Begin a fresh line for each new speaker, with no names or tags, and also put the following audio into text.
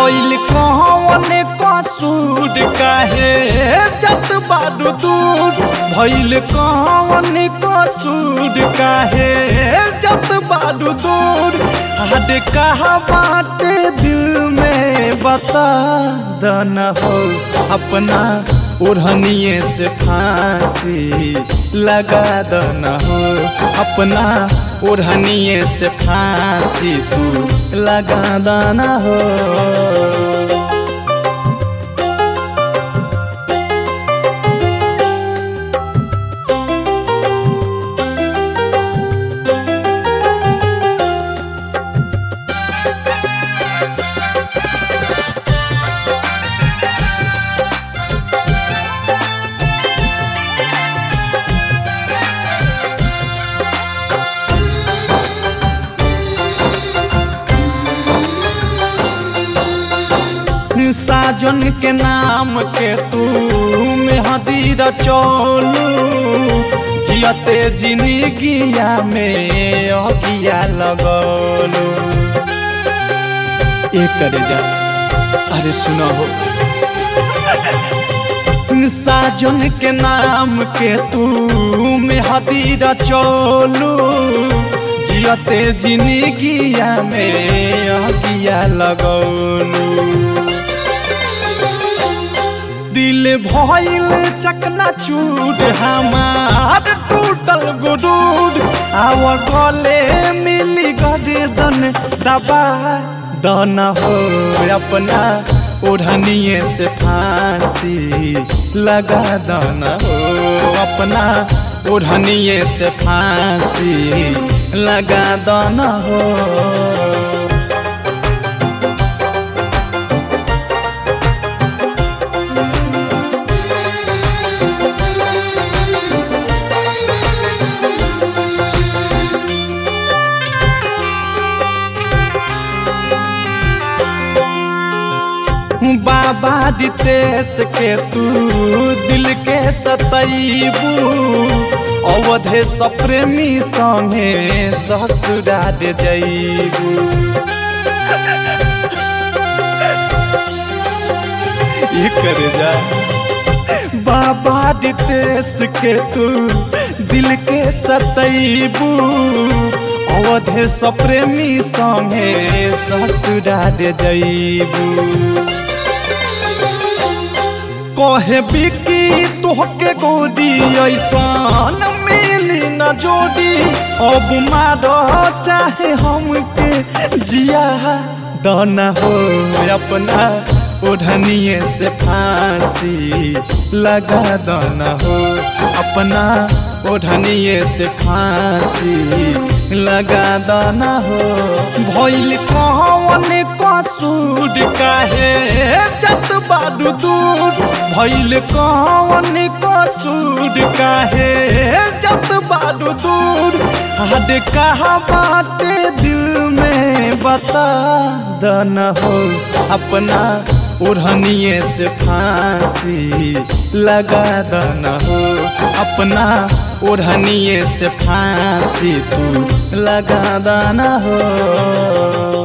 भइल कौन कसूर काहे जत बारू दूर भइल कौन कसूर काहे जत बारू दूर हद कहा बाटे दिल में बता दना हो अपना ओढ़निए से फांसी लगा दना हो अपना ओढ़निए से फांसी तू लगा दना हो साजन के नाम के तू मेहदी रचोलू जियते जिंदगिया में अगिया लगोलू एक करे जा अरे सुनो हो साजन के नाम के तू मेहदी रचोलू जियते जिंदगिया में अगिया लगोलू दिल भइल चकना चूर हमार टूटल गुडूर आव गले मिली गर्दन दबा दन हो अपना ओढ़निए से फांसी लगा दन हो अपना ओढ़निए से फांसी लगा दन हो बाबा दितेश के तू दिल के सतैबू अवधे सप्रेमी संगे ससुरा दे जैबू कर जा बाबा दितेश के तू दिल के सतैबू अवधे सप्रेमी संगे ससुरा दे जैबू कहे बिकी तोहके गोदी ऐसन मिली न जोड़ी अब मार चाहे हमके जिया दना हो अपना ओढ़निए से फांसी लगा दना हो अपना ओढ़निए से फांसी लगा दना हो भइल कौन कसूर काहे जत बारू दूर भइल कौन कसूर काहे जत बारू दूर हद कहा बाटे दिल में बता दना हो अपना ओढ़निए से फांसी लगा दना हो अपना ओढ़निए से फांसी तू लगा दना हो